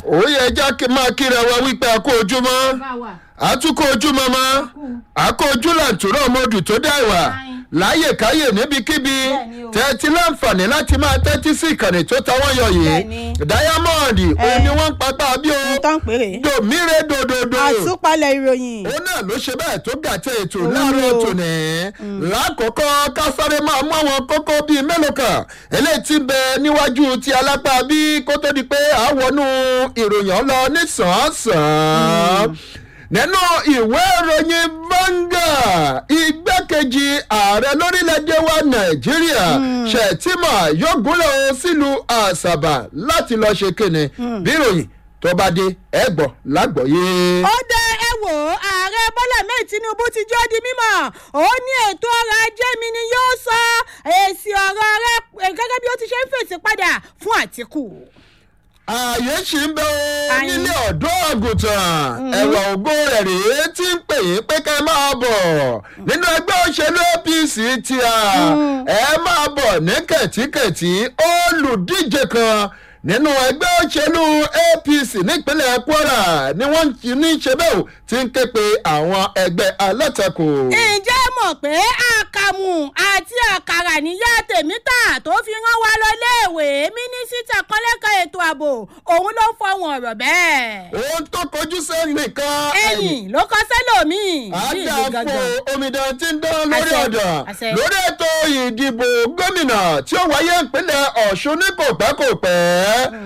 ó yẹ já kí- máa kíra wa wípé a kó ojúmọ́ bá wà. àtúkọ̀ ojúmọ́ mọ́ àkó ojú làǹtúrọ̀ ọmọdù tó dá ìwà láyè káyè níbikíbi Bẹ́ẹ̀ni o. tẹ́tí láǹfààní láti máa tẹ́tí sí ìkànnì tó ta wọ́n yọ yìí Bẹ́ẹ̀ni. diamond òun ni wọ́n ń papá bí o tán péré. dòmíre dòdòdò àtúpalẹ̀ ìròyìn. òun náà ló ṣe bẹ́ẹ̀ tó gàtẹ́ ètò Òun láàárọ̀ ni o. tòní lákòókò kásáré máa mú àwọn kókó bíi mélòó kan eléyìí ti bẹ níwájú ti alápá bí kó tó di pé àwọnú ìròyìn ọlọ nísànsán nínú ìwé ìròyìn Vanguard igbákejì ààrẹ lórílẹ̀‐èdè wa nàìjíríà Shettima yóò gúnlẹ̀ o sílùú àṣàbà láti lọ́ọ́ ṣe kíni bí ìròyìn tó bá dé ẹ gbọ́ lágbọ̀ọ́yé. ó dé ẹ wò ó ààrẹ bọ́lá mẹ́rin tinubu ti jọ́ di mímọ̀ ó ní ètò ọrọ̀ ajé mi ni yóò sọ èsì ọ̀rọ̀ rẹ gẹ́gẹ́ bí ó ti ṣe ń fèsì padà fún àtìkù. ààyè ṣì ń bẹ o Àyìn. nílé ọ̀dọ́ àgùntàn ẹ̀wà ògo rẹ̀ rèé tí ń pè yín pé ká ẹ máa bọ̀ nínú ẹgbẹ́ òṣèlú apc tí a ẹ máa bọ̀ ní kẹ̀tíkẹ̀tí olùdíje kan nínú ẹgbẹ́ òṣèlú apc nípínlẹ̀ kwara ni wọ́n ti ní ṣe bẹ́ẹ̀ o ti ń ké pe àwọn ẹgbẹ́ alátakò. ǹjẹ́ mọ̀ pé àkàmù àti àkàrà níyà tèmítà tó fi rán wa lọ léèwé mínísítà kọ́lẹ́kọ̀ ètò ààbò òun ló fọwọ́n ọ̀rọ̀ bẹ́ẹ̀. ohun tó kojú sẹ́yìn nìkan ẹ̀yìn ló kọ́ sẹ́lòmíì ní ìlú àdàpọ̀ gangan. omidan tí ń dán lórí Àṣẹ, ọ̀dà àṣẹ. lórí ètò ìdìbò gómìnà tí ó wáyé ìpínlẹ̀ ọ̀ṣun ní kò pẹ́ kò pẹ́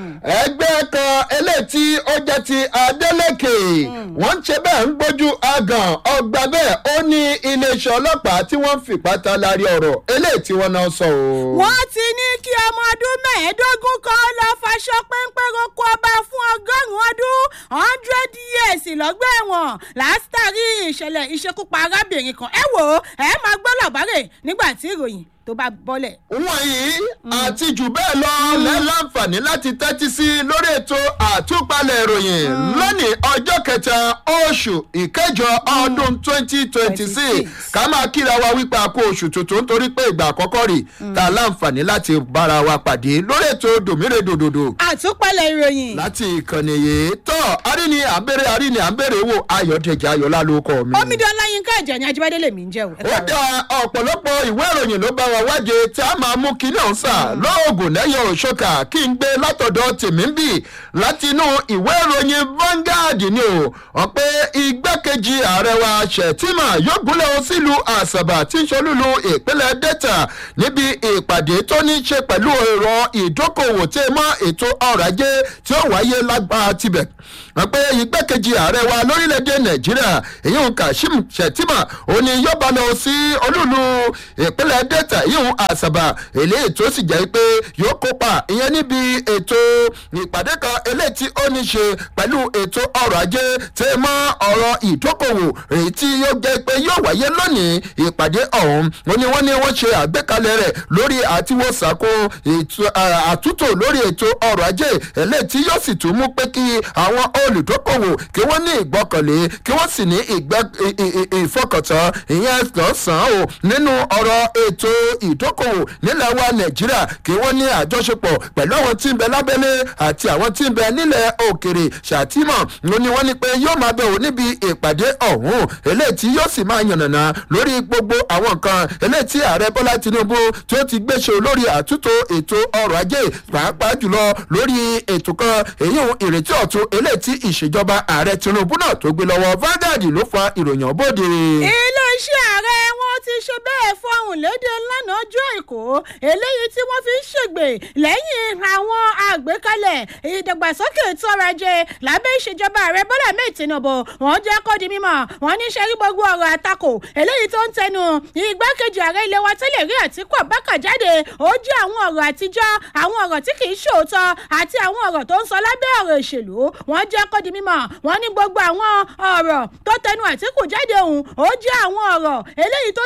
ẹgbẹ́ kan eléyìí tí ó jẹ́ ti adeleke wọ́n ń ṣe bẹ́ẹ̀ ń gbójú agàn ọgbà bẹ́ẹ̀ ó ní iléeṣẹ́ ọlọ́pàá tí wọ́n ń fìpá ta lárí ọ̀rọ̀ eléyìí tí wọ́n náà sọ o. wọ́n ti ní kí ọmọ ọdún mẹ́ẹ̀ẹ́dógún kan lọ faṣọ péńpé roko ọba fún ọgọ́rùn-ún ọdún hundred years lọ́gbà ẹ̀wọ̀n látàrí ìṣẹ̀lẹ̀ ìṣekúpa arábìnrin kan ẹ wò ó ẹ máa gbọ́ làbárè nígbà tí ìròyìn tó bá bọ́lẹ̀. wọ̀nyí àti jù bẹ́ẹ̀ lọ lẹ́láǹfààní láti tẹ́tí sí lórí ètò àtúpalẹ̀ ìròyìn lónìí ọjọ́ kẹta oṣù ìkẹjọ ọdún twenty twenty six ká máa kíra wa wípé a kó oṣù tuntun nítorí pé ìgbà àkọ́kọ́ rè ta láǹfààní láti bára wa pàdé lórí ètò dòmírè dòdòdò àtúpalẹ̀ ìròyìn. láti ìkànnì yìí tọ́ aríni àbẹ̀rẹ̀ aríni àbẹ̀rẹ̀ wò ayọ̀dẹ̀jẹ̀ ayọ̀lá ló kọ́ mi. omidan láyínká ẹ̀jẹ̀ ni ajíbádé lèmi ń jẹ́ o. ẹ ó káàárọ̀. dá ọ̀pọ̀lọpọ̀ ìwé ìròyìn ló bá wa wáje tí a máa mú kí náà sà lóògùn lẹ́yìn òṣòkà kí n gbé látọ̀dọ̀ tèmi ń bì láti inú ìwé ìròyìn Vanguard ni o wọ́n pé igbákejì ààrẹ wa Shettima yóò gúnlẹ̀ o sílùú àṣàbà tí ń ṣolúlu ìpínlẹ̀ Delta níbi ìpàdé tó ní í ṣe pẹ̀lú ẹ̀rọ ìdókòwò tí ẹ mọ́ ètò ọrọ̀ ajé tí ó wáyé lágbára tibẹ̀ wọ́n pé igbákejì ààrẹ wa lórílẹ̀‐èdè nàìjíríà ìyún kashim shettima òní yóò bá lọ sí olúlu ìpínlẹ̀ delta ìyún àṣàbà eléyìí tó sì jẹ́ pé yóò kópa ìyẹn níbi ètò ìpàdé kan eléyìí tí ó ní ṣe pẹ̀lú ètò ọrọ̀ ajé tí mọ́ ọ̀rọ̀ ìdókòwò èyí tí yóò jẹ́ pé yóò wáyé lónìí ìpàdé ọ̀hún ó ní wọ́n ní wọ́n ṣe àgbékalẹ̀ rẹ̀ lórí àtiwọ́sàkó ètò àtúntò lórí ètò ọrọ̀ ajé eléyìí tí yóò sì tún mú pé kí àwọn olùdókòwò kí wọ́n ní ìgbọ́kànlé kí wọ́n sì ní ìgbẹ́- ì- ì- ì- ìfọkàntán ìyẹn lọ́sàn-án o nínú ọ̀rọ̀ ètò ìdókòwò nílẹ̀ wa nàìjíríà kí wọ́n ní àjọṣepọ̀ pẹ̀lú àwọn tí ń bẹ lábẹ́lé àti àwọn tí ń bẹ nílẹ̀ òkèrè ṣàtìmọ̀ ló ní wọ́n ní pé yóò máa bẹ̀wò níbi ìpàdé ọ̀hún eléyìí tí yóò sì máa yànnàná lórí gbogbo àwọn nǹkan eléyìí tí ààrẹ bọ́lá tinubu tí ó ti gbéṣe lórí àtúntò ètò ọrọ̀ ajé pàápàá jùlọ lórí ètò kan èyí ìrètí ọ̀tun eléyìí tí ìṣèjọba ààrẹ tinubu náà tó gbé lọ́wọ́ Vanguard ló fa ìròyìn ọ̀bọ̀dé. iléeṣẹ́ ààrẹ wọn ti ṣe bẹ́ẹ̀ fọhùn lédè lánàá ọjọ́ èkó eléyìí tí wọ́n fi ń ṣègbè lẹ́yìn àwọn àgbékalẹ̀ ìdàgbàsókè ètò ọrọ̀ ajé lábẹ́ ìṣèjọba ààrẹ bọ́lá mẹ́ẹ̀ tinubu wọ́n jẹ́ kó di mímọ̀ wọ́n ní sẹ́rí gbogbo ọ̀rọ̀ àtakò eléyìí tó ń tẹnu igbákejì ààrẹ ilé wa tẹ́lẹ̀ rí àtìkú abákà jáde ó jẹ́ àwọn ọ̀rọ̀ àtijọ́ àwọn ọ̀rọ̀ tí kì í ṣòótọ́ àti àwọn ọ̀rọ̀ tó ń sọ lábẹ́ ọ̀rọ̀ ìṣèlú wọ́n jẹ́ kó di mímọ̀ wọ́n ní gbogbo àwọn ọ̀rọ̀ tó tẹnu àtìkù jáde òun ó jẹ́ àwọn ọ̀rọ̀ eléyìí tó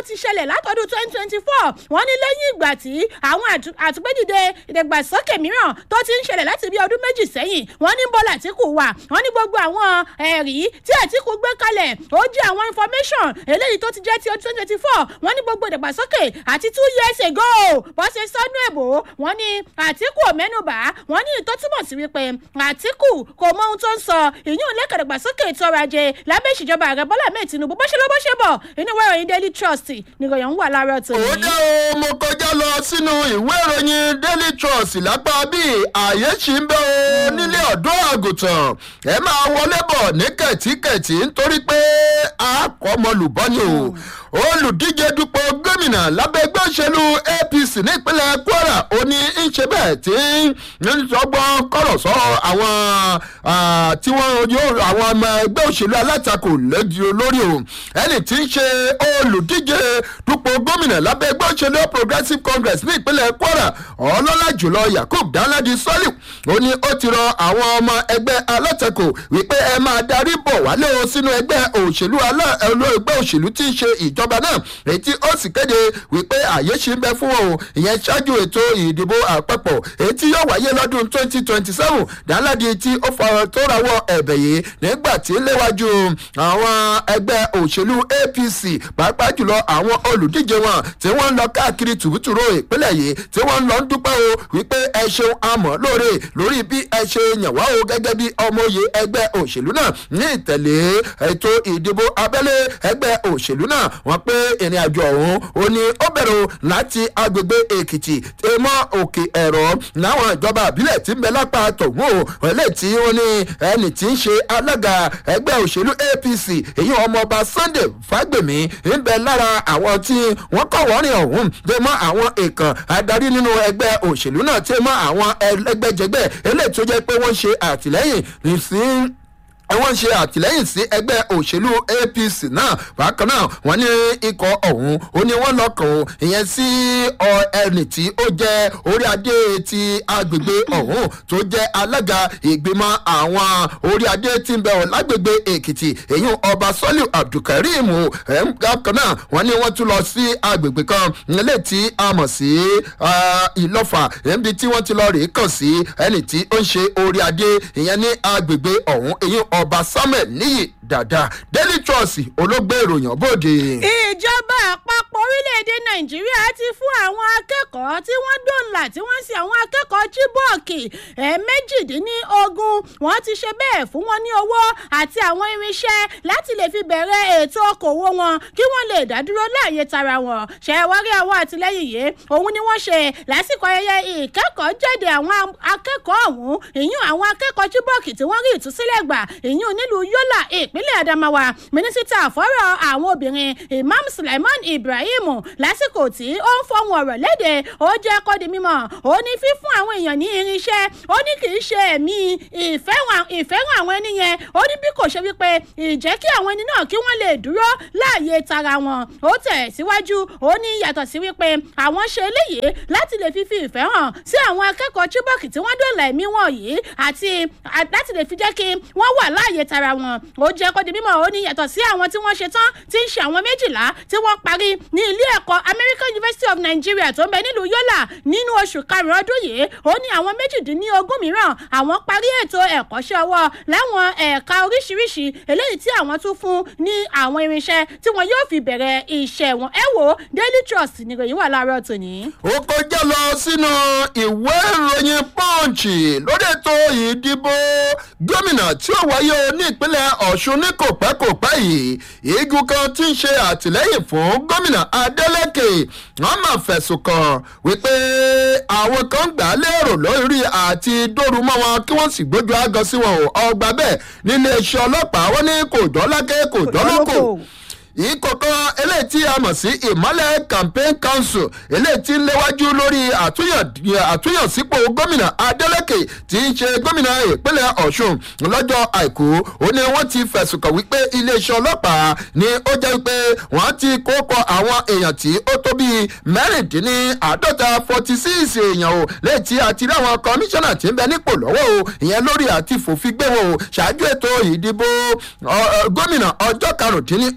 ti ṣẹlẹ̀ látọdún twenty twenty four wọ́n ní lẹ́yìn ìgbà tí àwọn àtúgbẹ́dìde ìdàgbàsókè mìíràn tó ti ń ṣẹlẹ̀ láti bí ọdún méjì sẹ́yìn wọ́n ní bọ́lá àtìkù wà wọ́n ní gbogbo àwọn ẹ̀rí tí àtìkù gbé kalẹ̀ ó jẹ́ àwọn information eléyìí tó ti jẹ́ ti ọdún twenty twenty four wọ́n ní gbogbo ìdàgbàsókè àti two years ago bó ṣe sọ́nú èbó wọ́n ní àtìkù ò mẹ́nubà wọ́n ní ìtọ́ túmọ̀ sí wípé àtìkù kò mọ ohun tó ń sọ ìyún lẹ́kẹ̀ẹ́ ìdàgbàsókè ètò ọrọ̀ ajé lábẹ́ ìṣèjọba ààrẹ bọ́lá mẹ́ẹ̀ tinubu bó ṣe lọ bó ṣe bọ̀ inú ìwé ìròyìn daily trust nìròyìn ń wà láàárọ̀ tòní. ó jẹ́ o mo kọjá lọ sínú ìwé ìròyìn daily trust lápá bíi ààyè ṣì ń bẹ́ o nílé ọ̀dọ́ àgùntàn ẹ máa wọlé bọ̀ ní kẹ̀tíkẹ̀tí nítorí pé àkọ́mọlùbọ́ ni o olùdíje dupò gómìnà lábẹ́ ẹgbẹ́ òṣèlú apc nípínlẹ̀ kwara ó ní ń ṣe bẹ́ẹ̀ tí ń sọgbọ́n kọ̀rọ̀ sọ àwọn tí wọ́n yóò àwọn ọmọ ẹgbẹ́ òṣèlú alátakò lórí o ẹni tí ń ṣe olùdíje dupò gómìnà lábẹ́ ẹgbẹ́ òṣèlú progressive congress ní ìpínlẹ̀ kwara ọlọ́lá jùlọ yakub danladi sọ́lì ó ní ó ti rọ àwọn ọmọ ẹgbẹ́ alátakò wípé ẹ máa darí bọ̀ wálé o sínú ẹgbẹ́ òṣèlú ẹgbẹ́ òṣèlú tí ń ṣe ìjọba náà èyí tí ó sì kéde wípé àyè ṣì ń bẹ fún òun ìyẹn ṣáájú ètò ìdìbò àpapọ̀ èyí tí yóò wáyé lọ́dún twenty twenty seven danladi tí ó fọ̀rọ̀ tó rawọ́ ẹ̀bẹ̀ yìí nígbà tí léwájú àwọn ẹgbẹ́ òṣèlú apc pàápàá jùlọ àwọn olùdíje wọn tí wọ́n ń lọ káàkiri tùbútùrò ìpínlẹ̀ yìí tí wọ́n ń lọ ń dúpẹ́ o wípé ẹ ṣeun amọ̀ lóore lórí bí ẹ ṣe yàn wá o gẹ́gẹ́ bí ọmọye ẹgbẹ́ òṣèlú náà ní ìtẹ̀lé ètò ìdìbò abẹ́lé ẹgbẹ́ òṣèlú náà wọ́n pé ìrìn àjò ọ̀hún ó ní ó bẹ̀rẹ̀ láti agbègbè èkìtì tèmọ́ òkè ẹ̀rọ láwọn ìjọba àbílẹ̀ tí ń bẹ lápá tọ̀hún o ẹlẹ́ tí ó ní ẹni tí ń ṣe alága ẹgbẹ́ òṣèlú apc èyí ọmọọba sunday fagbemi ń bẹ lára àwọn tí wọ́n kọ̀ wọ́rin ọ̀hún tèmọ́ àwọn èèkàn adarí nínú ẹgbẹ́ òṣèlú náà tèmọ́ àwọn ẹgbẹ́jẹgbẹ́ eléyìí tó jẹ́ pé wọ́n ṣe àtìlẹ́yìn sí wọ́n ṣe àtìlẹ́yìn sí ẹgbẹ́ òṣèlú apc náà bákan náà wọ́n ní ikọ̀ ọ̀hún ó ní wọ́n lọ́kàn ó ìyẹn sí ẹni tí ó jẹ́ orí adé ti agbègbè ọ̀hún tó jẹ́ alága ìgbìmọ̀ àwọn orí adé tí ń bẹ̀ ọ́ lágbègbè èkìtì èyí ọba sọ́lì abdulkareem bákan náà wọ́n ní wọ́n tún lọ sí agbègbè kan nílé tí a mọ̀ sí ìlọ́fà níbi tí wọ́n ti lọ rèé kàn sí ẹni tí ó ń ṣe orí adé ìyẹn ní agbègbè ọ̀hún èyí ọba samuel níyì dáadáa daily trust olóògbé ìròyìn bòde. ìjọba àpapọ̀ orílẹ̀-èdè nàìjíríà ti fún àwọn akẹ́kọ̀ọ́ tí wọ́n dòǹlà tí wọ́n sì àwọn akẹ́kọ̀ọ́ chibok méjìdínlógún wọ́n ti ṣe bẹ́ẹ̀ fún wọn ní owó àti àwọn irinṣẹ́ láti lè fi bẹ̀rẹ̀ ètò okòwò wọn kí wọ́n lè dádúró láàyè tara wọn ṣe wárí àwọn àtìlẹ́yìn yìí òun ni wọ́n ṣe lásìkò ayẹyẹ ìkẹ́kọ̀ọ́ jáde àwọn akẹ́kọ̀ọ́ ọ̀hún ìyún àwọn akẹ́kọ̀ọ́ chibok tí wọ́n rí ìtúsílẹ̀ gbà ìyún nílùú yọ́là ìpínlẹ̀ adamawa mínísítà fọ́rọ̀ àwọn obìnrin imam sulaiman ibrahim lásìkò tí ó ń fọhùn ọ̀rọ̀ léde ó jẹ́ kó di mímọ́ ó ní fífún àwọn èèyàn ní irinṣẹ́ ó ní kì í ṣe ẹ̀mí ìfẹ́ràn àwọn ẹni yẹn ó ní bí kò ṣe wípé ìjẹ́ kí àwọn ẹni náà kí wọ́n lè dúró láàyè tara wọn ó tẹ̀ síwájú ó ní yàtọ̀ sí wípé àwọn ṣe eléyìí láti lè fífi ìfẹ́ hàn sí àwọn akẹ́kọ̀ọ́ chibok tí wọ́n dòlà ẹ̀mí wọn yìí àti láti lè fi jẹ́ kí wọ́n wà láàyè tara wọn ó jẹ́ kó di mímọ́ ó ní yàtọ̀ sí àwọn tí wọ́n ṣe tán tí ń ṣe àwọn méjìlá tí wọ́n parí ní ilé ẹ̀kọ́ american university of nigeria tó ń bẹ nílùú yọ́là nínú oṣù karùn-ún ọdún yìí ó ní àwọn méjìdínlógún mìíràn àwọn parí ètò ẹ̀kọ́ṣẹ́ ọwọ́ láwọn ẹ̀ka oríṣiríṣi eléyìí tí àwọn tún fún ní àwọn irinṣẹ́ tí wọn yóò fi bẹ̀rẹ̀ iṣẹ́ wọn ẹ wo daily trust nìròyìn wà láàárọ̀ tòní. ó kọjá lọ sínú ìwé ìròyìn punch lórí ètò ìdìbò gómìnà tí ó wáyé ní ìpínlẹ̀ ọ̀ṣun ní kò pẹ́ kò pẹ́ yìí igun kan tí ń ṣe àtìlẹ́yìn fún gómìnà adeleke wọ́n máa fẹ̀sùn kàn wípé àwọn kan gbà á lérò lórí àti dóoru mọ́ wọn kí wọ́n sì gbójú àgọ́ sí wọn ọgbà bẹ́ẹ̀ nílé iṣẹ́ ọlọ́pàá wọ́n ní kò dọ́lákẹ́ kò dọ́lọ́kọ̀ ìkọ̀kọ̀ eléyìí tí a mọ̀ sí ìmọ̀lẹ̀ campaign council eléyìí tí ń léwájú lórí àtúnyànsípò gómìnà adeleke tí ń ṣe gómìnà ìpínlẹ̀ ọ̀ṣun lọ́jọ́ àìkú ó ní wọ́n ti fẹ̀sùn kàn wípé iléeṣẹ́ ọlọ́pàá ni ó jẹ́ wípé wọ́n ti kókọ àwọn èèyàn tí ó tó bíi mẹ́rìndínláàádọ́ta forty six èèyàn o lẹ́yìn tí a ti rí àwọn kọmíṣánná tí ń bẹ nípò lọ́wọ́ o ìyẹn lórí àti fòfin gbé wọn o ṣáájú ètò ìdìbò gómìnà ọjọ́ karùndínlógún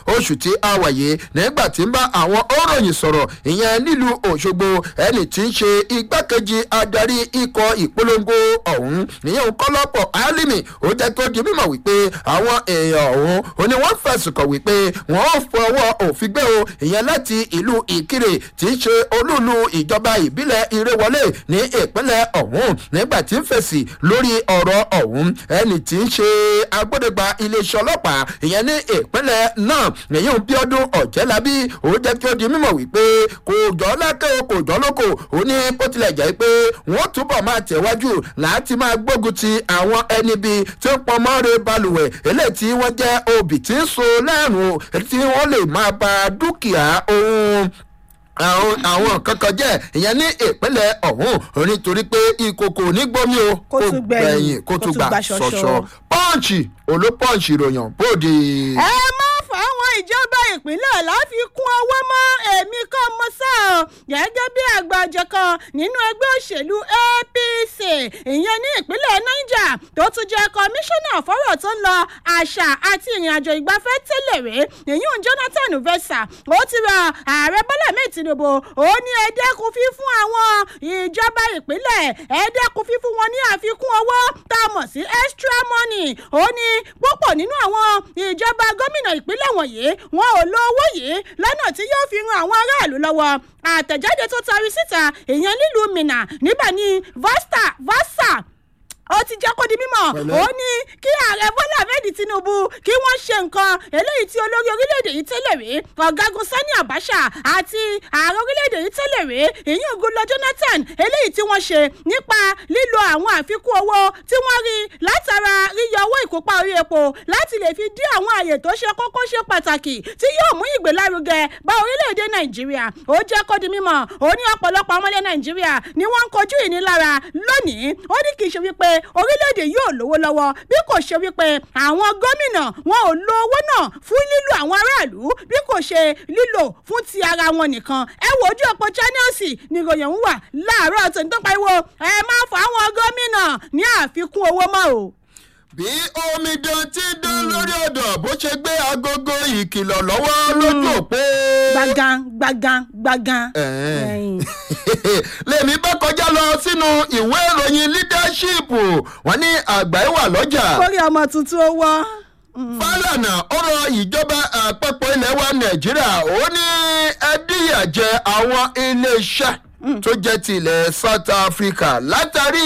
oṣù tí a wà yìí nígbà tí ń bá àwọn òròyìn sọ̀rọ̀ ìyẹn nílùú òṣogbo ẹni tí ń ṣe igbákejì adarí ikọ̀ ìpolongo ọ̀hún ìyẹn kọ́lọ́pọ̀ álímì ó jẹ́ kó di mímọ̀ wípé àwọn èèyàn ọ̀hún ó ní wọ́n fẹ̀sùn kàn wípé wọ́n ó fọwọ́ òfin gbé o ìyẹn láti ìlú ìkirè tí ń ṣe olúlu ìjọba ìbílẹ̀ ìrẹwọlé ní ìpínlẹ̀ ọ̀hún nígbà tí ń fèsì lórí ọ̀rọ̀ ọ̀hún ẹni tí ń ṣe agbódegba iléeṣẹ́ ọlọ́pàá ìyẹn ní ìpínlẹ̀ náà èyí ń bí ọdún ọ̀jẹ́lábí ó jẹ́ kí ó di mímọ̀ wípé kò jọ lákẹ́ o kò jọ lóko ó ní bó tilẹ̀ jẹ́ pé wọ́n túbọ̀ máa tẹ̀wájú láti máa gbógun ti àwọn ẹni bíi tí ń pọn mọ́re balùwẹ̀ eléyìí tí wọ́n jẹ́ obì tí ń so lẹ́rùn tí wọ́n lè máa ba dúkìá ohun àwọn àwọn kankan jẹ́ ìyẹn ní ìpínlẹ̀ ọ̀hún nítorí pé ìkòkò nígbómi o Kó tún gbẹ̀yìn, kó tún gbà ṣọṣọ. ṣọṣọ pọ́ǹchì olópọ́ǹchì ìròyìn bóde. ẹ má fáwọn ìjọba ìpínlẹ̀ láfikún owó mọ́ èmi kan mọ́ sá ọ gẹ́gẹ́ bí àgbàjọ kan nínú ẹgbẹ́ òṣèlú apc ìyẹn ní ìpínlẹ̀ niger tó tún jẹ́ kọmíṣánná fọ́rọ̀ tó ń lọ àṣà àti ìrìnàjò ìgbafẹ́ tẹ́lẹ̀ rè ìyún jonathan vesa ó ti rọ ààrẹ bọ́lá mẹ́ẹ̀ tinubu ó ní ẹ dẹ́kun fífún àwọn ìjọba ìpínlẹ̀ ẹ dẹ́kun fífún wọn ní àfikún owó tá a mọ̀ sí extra money ó ní púpọ̀ nínú àwọn ìjọba gómìnà ìpínlẹ̀ wọ̀nyí wọn ò lo owó yìí lọ́nà tí yóò fi ran àwọn aráàlú lọ́wọ́ àtẹ̀jáde tó tari síta ìyẹn nílùú minna níbẹ̀ ni vasta vasa ó ti jẹ́ kó di mímọ̀ Pẹ̀lẹ́. ó ní kí ààrẹ bọ́lá ahmed tinubu kí wọ́n ṣe nǹkan eléyìí tí olórí orílẹ̀-èdè yìí tẹ́lẹ̀ rí ọ̀gágun sani abacha àti ààrẹ orílẹ̀-èdè yìí tẹ́lẹ̀ rí ìyún goodluck jonathan eléyìí tí wọ́n ṣe nípa lílo àwọn àfikún owó tí wọ́n rí látara yíyọ owó ìkópa orí epo láti lè fi dí àwọn àyè tó ṣe kókó ṣe pàtàkì tí yóò mú ìgbélárugẹ bá orílẹ̀-èdè nàìjíríà ó jẹ́ kó di mímọ̀ ó ní ọ̀pọ̀lọpọ̀ ọmọdé nàìjíríà ni wọ́n ń kojú ìnilára lónìí ó ní kì í ṣe wípé orílẹ̀-èdè yóò lówó lọ́wọ́ bí kò ṣe wípé àwọn gómìnà wọn ò lo owó náà fún lílo àwọn aráàlú bí kò ṣe lílò fún ti ara wọn nìkan ẹ wo ojú ọ̀pọ̀ channels ni ìròyìn ń wà láàárọ̀ tó ń tó pariwo ẹ má fọ àwọn gómìnà ní àfikún owó mọ́ o. bí omidan ti dán lórí ọ̀dọ̀ bó ṣe gbé agogo ìkìlọ̀ lọ́wọ́ lójú òpó. gbagan gbagan gbagan. Ẹ̀ẹ́n. Ẹ̀yìn. lèmi bá kọjá lọ sínú ìwé ìròyìn leadership wọn ní àgbà ìwà lọ́jà. kórè ọmọ tuntun ó wọ́. fálànà ọ̀rọ̀ ìjọba àpapọ̀ ilẹ̀ wa nàìjíríà ó ní ẹdíyàjẹ àwọn iléeṣẹ́ tó jẹ́ ti ilẹ̀ south africa látàrí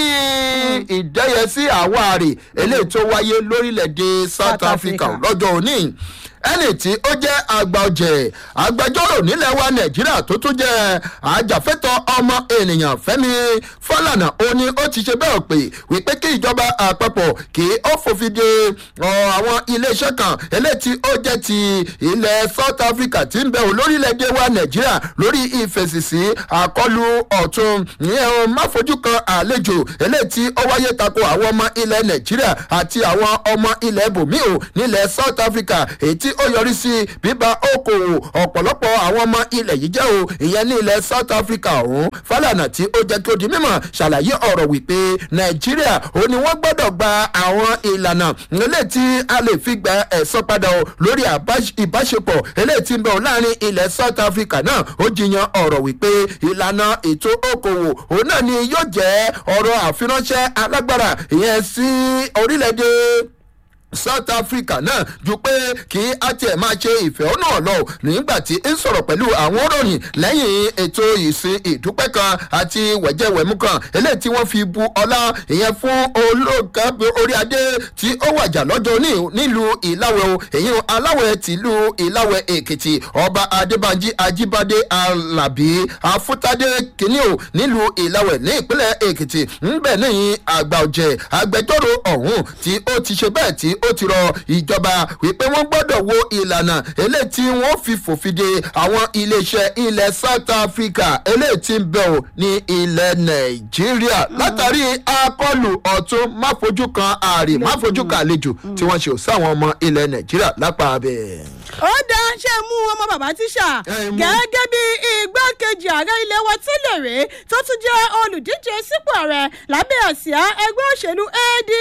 ìdẹ́yẹsí àwárí eléyìí tó wáyé lórílẹ̀‐èdè south South africa Africa. lọ́jọ́ òní ẹni tí ó jẹ́ àgbà ọ̀jẹ̀ agbẹjọ́rò nílẹ̀ wa nàìjíríà tó tún jẹ́ àjàfẹ́tọ̀ ọmọ ènìyàn fẹ́mi fọlànà ó ní ó ti ṣe bẹ́ẹ̀ pé wípé kí ìjọba àpapọ̀ kí ó fòfin de ọ, àwọn iléeṣẹ́ kan eléyìí tí ó jẹ́ ti ilẹ̀ south africa tí ń bẹ ò lórílẹ̀‐èdè wa nàìjíríà lórí ìfèsìsí àkọlù ọ̀tún ìyẹn o má fojú kan àlejò eléyìí tí ó wáyé tako àwọn ọmọ ilẹ̀ nàìjíríà àti àwọn ọmọ ilẹ̀ bòmíò nílẹ̀ south africa èyí tí ó yọrí sí bíbá okòwò ọ̀pọ̀lọpọ̀ àwọn ọmọ ilẹ̀ yìí jẹ́ o ìyẹn ní ilẹ̀ south africa ọ̀hún fálànà tí ó jẹ́ kí ó di mímọ̀ ṣàlàyé ọ̀rọ̀ wípé nàìjíríà ó ní wọ́n gbọ́dọ̀ gba àwọn ìlànà eléyìí tí a lè fi gba ẹ̀sán padà o lórí àbáṣ- ìbáṣepọ̀ eléyìí tí ń bẹ̀ ọ́ láàrin ilẹ̀ south africa náà ó jiyàn ọ̀rọ̀ wípé ìlànà ètò okòwò òun náà ni yóò jẹ́ ọ̀rọ̀ àfiránṣẹ́ alágbára ìyẹn sí orílẹ̀-èdè south africa náà ju pé kí a tiẹ̀ máa ṣe ìfẹ̀hónú ọ̀lọ́ nígbà tí ń sọ̀rọ̀ pẹ̀lú àwọn òròyìn lẹ́yìn ètò ìsìn ìdúpẹ́ kan àti wẹ̀jẹ̀wẹ̀mú kan eléyìí tí wọ́n fi bu ọlá ìyẹn fún olóògá orí adé tí ó wàjà lọ́jọ́ ní nílùú ìláwẹ̀ o èyí aláwẹ̀ tìlú ìláwẹ̀ èkìtì ọba adébánjí ajíbádé alábí afútádé kìíní o nílùú ìláwẹ̀ ní ìpínlẹ̀ èkìtì ńbẹ̀ níyìn àgbà ọ̀jẹ̀ agbẹjọ́rò ọ̀hún tí ó ti ṣe bẹ́ẹ̀ tí ó ti rọ ìjọba wípé wọ́n gbọ́dọ̀ wo ìlànà eléyìí tí wọ́n fi fòfin de àwọn iléeṣẹ́ ilẹ̀ south africa eléyìí tí ń bẹ̀ ò ní ilẹ̀ nàìjíríà látàrí akọlù ọ̀tún máfojú kan ààrẹ máfojú kan àlejò tí wọ́n ṣe ò sáwọn ọmọ ilẹ̀ nàìjíríà lápá abẹ́. ó dá ṣe mú ọmọ bàbá tíṣà Ẹ mú. gẹ́gẹ́ bí igbákejì ààrẹ ilé wa tẹ́lẹ̀ rèé tó tún jẹ́ olùdíje sípò ààrẹ lábẹ́ àsíá ẹgbẹ́ òṣèlú adc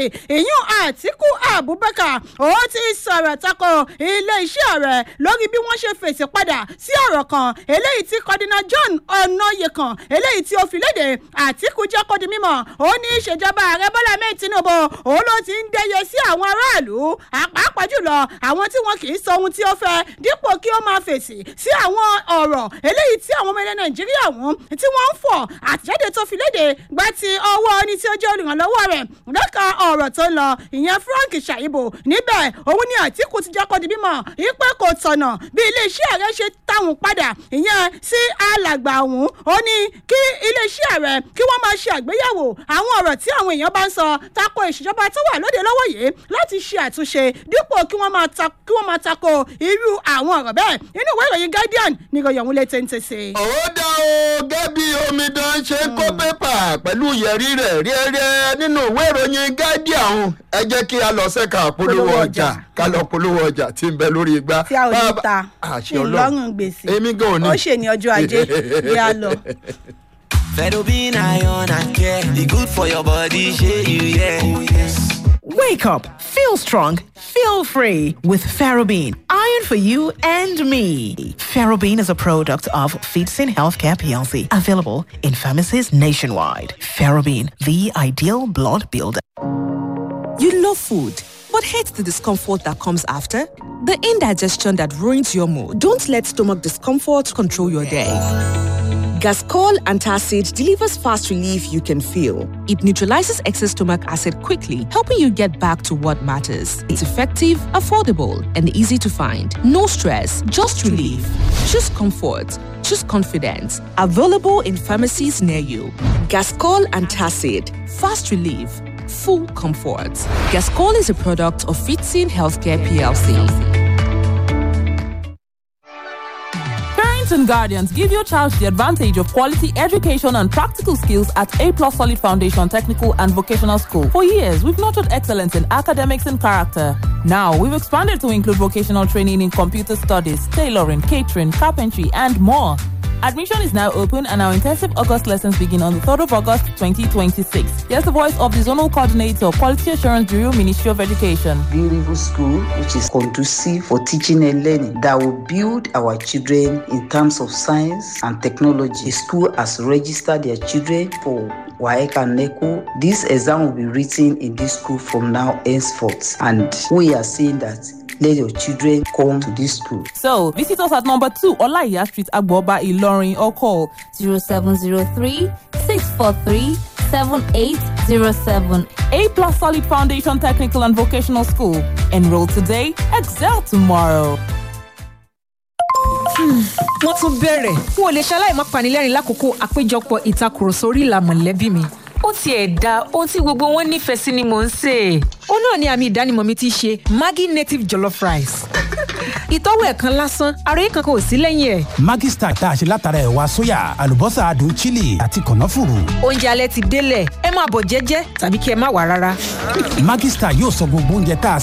ìyún àtìkú abubakar ó ti sọ̀rọ̀ tako iléeṣẹ́ rẹ̀ lórí bí wọ́n ṣe fèsì padà sí ọ̀rọ̀ kan eléyìí tí kọ́dínà john ọ̀nàyẹ̀kan eléyìí tí ó fi léde àtìkú jẹ́ kó di mímọ̀ ó ní ìṣèjọba ààrẹ bọ́lá mẹ́rin tinubu òun ló ti ń dẹyẹ sí àwọn aráàlú pàápàá jùlọ àwọn tí wọn kì í sọ ohun tí ó fẹ́ dípò kí ó máa fèsì sí àwọn ọ̀rọ̀ eléyìí tí àwọn ọmọ ilẹ̀ nàìjíríà wọn tí wọ́n ń fọ̀ àtẹ̀jáde tó fi léde gba ti ọwọ́ ẹni tí ó jẹ́ olùrànlọ́wọ́ rẹ̀ lẹ́ka ọ̀rọ̀ tó ń lọ ìyẹn frank ṣàyíbò níbẹ̀ òun ni àtìkù ti jẹ́ kó di bímọ ìpè kò tọ̀nà bí iléeṣẹ́ rẹ̀ ṣe táwọn padà ìyẹn sí alàgbà ọ̀hún ó ní kí iléeṣẹ́ rẹ̀ kí wọ́n máa ṣe àgbéyẹ̀wò àwọn ọ̀rọ̀ tí àwọn èèyàn bá ń sọ tako ìṣèjọba tó wà lóde lọ́wọ́ yìí láti ṣe àtúnṣe dípò kí wọ́n máa ta kí wọ́n máa tako irú àwọn ọ̀rọ̀ bẹ́ẹ̀ nínú ìwé ìròyìn guardian ní ìròyìn ọ̀hún lè tẹ́ǹtẹ́ sí. ó dá o gẹ́bí omidan ṣe ń kó pépà pẹ̀lú yẹ̀rí rẹ̀ rẹ́rẹ́ nínú ìwé ìròyìn guardian ẹ jẹ́ kí a lọ sẹ́ka polówó Polówó ọjà ọjà. ká lọ polówó ọjà tí ń bẹ lórí igbá. tí a ò ní Bàbá- ta àṣẹ Ọlọ́run. ìlọrùn gbèsè èmi gan ò ní. ó ṣe ní ọjọ́ ajé bí a lọ. Fedobin iron and care. The good for your body, share you, yeah. Oh, yes. Wake up, feel strong, feel free with Ferrobin. Iron for you and me. Ferrobin is a product of Feedsin Healthcare PLC, available in pharmacies nationwide. Ferrobin, the ideal blood builder. You love food, but hate the discomfort that comes after? The indigestion that ruins your mood. Don't let stomach discomfort control your day. Gascol Antacid delivers fast relief you can feel. It neutralizes excess stomach acid quickly, helping you get back to what matters. It's effective, affordable, and easy to find. No stress, just relief. Choose comfort. Choose confidence. Available in pharmacies near you. Gascol Antacid. Fast relief. Full comfort. Gascol is a product of Fitzin Healthcare PLC. Parents and guardians give your child the advantage of quality education and practical skills at A Plus Solid Foundation Technical and Vocational School. For years, we've nurtured excellence in academics and character. Now, we've expanded to include vocational training in computer studies, tailoring, catering, carpentry, and more. Admission is now open and our intensive August lessons begin on the 3rd of August 2026. Here's the voice of the Zonal Coordinator, Quality Assurance Bureau, Ministry of Education. beautiful school which is conducive for teaching and learning that will build our children in terms of science and technology. The school has registered their children for WAEC and NECO. This exam will be written in this school from now henceforth. And we are saying that let your children come to this school. So, visit us at number 2 Olaiya Street, Agboba, Ilorin, or call 0703 643 7807. A Plus Solid Foundation Technical and Vocational School. Enroll today, excel tomorrow. wọ́n tún bẹ̀rẹ̀ n ò lè ṣaláì má panilẹ́rìn lákòókò àpéjọpọ̀ ìtakùrọ̀sọ orí ìlà mọ̀lẹ́bí mi. ó tiẹ̀ da ohun tí gbogbo wọn nífẹ̀ẹ́ sí ni mò ń sè é. ó náà ni àmì ìdánimọ̀ mi ti ṣe maggi native jollof rice. ìtọ́wò ẹ̀kan lásán ara yìí kankan ò sí lẹ́yìn ẹ̀. Maggi Star tá a ṣe látara ẹ̀wà sóyà àlùbọ́sà adùn chili àti kànáfùrù. oúnjẹ alẹ́ ti délẹ̀ ẹ máa bọ̀ jẹ́jẹ́ tàbí kí ẹ má wà rárá. Maggi Star yóò sọ gbogbo oúnjẹ tá a